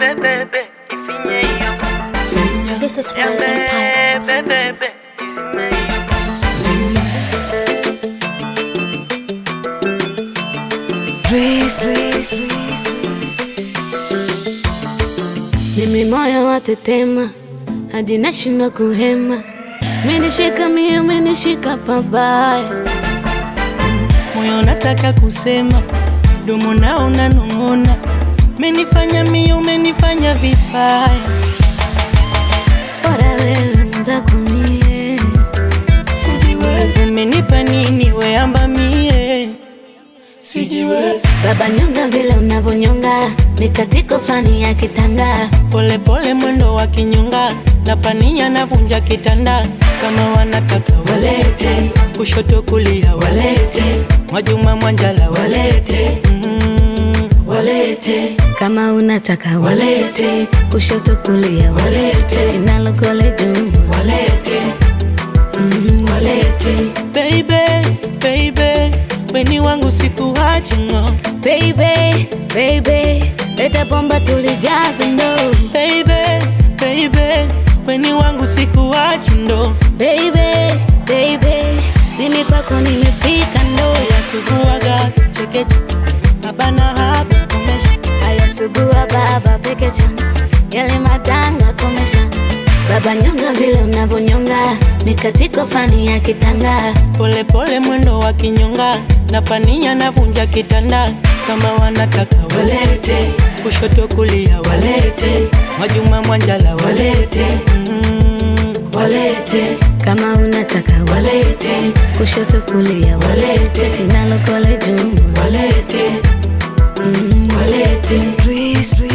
bebe, ifinye hiyo. This is Wheels Empire. Bebe, bebe, izime hiyo. Mimi moyo watetema hadi nashindwa kuhema, menishika mie, menishika pabaya. moyo nataka kusema, domo nao unanong'ona, menifanya mio, umenifanya vibaya. Bora wewe mwenzako mie, Sijiwezi, umenipa nini weamba mie? Sijiwezi, baba nyonga vile unavyonyonga, mikatiko fani ya kitanda. pole pole mwendo wa kinyonga, na pania navunja kitanda, kama wanataka walete, kushoto kulia walete, Mwajuma Mwanjala walete, mm, walete Kama unataka walete, kushoto kulia walete, inalokole juu walete mm, walete. Baby, baby, weni wangu sikuachi ng'o. Baby, baby, leta bomba tulijaza ndo. Baby, baby, weni wangu sikuachi ndo. Baby, baby, mimi kwako nimefika ndo. Yasuguaga chekeche, abana hapa komesha. Ayasugua baba pekecha, yale madanga komesha. Baba nyonga vile unavyonyonga, mikatiko fani ya kitanda. Pole pole mwendo wa kinyonga, na pania navunja kitanda. Kama wanataka walete, kushoto kulia walete, Mwajuma Mwanjala walete, mm, walete Kama unataka walete, kushoto kulia walete, inalokole juu walete mm, walete.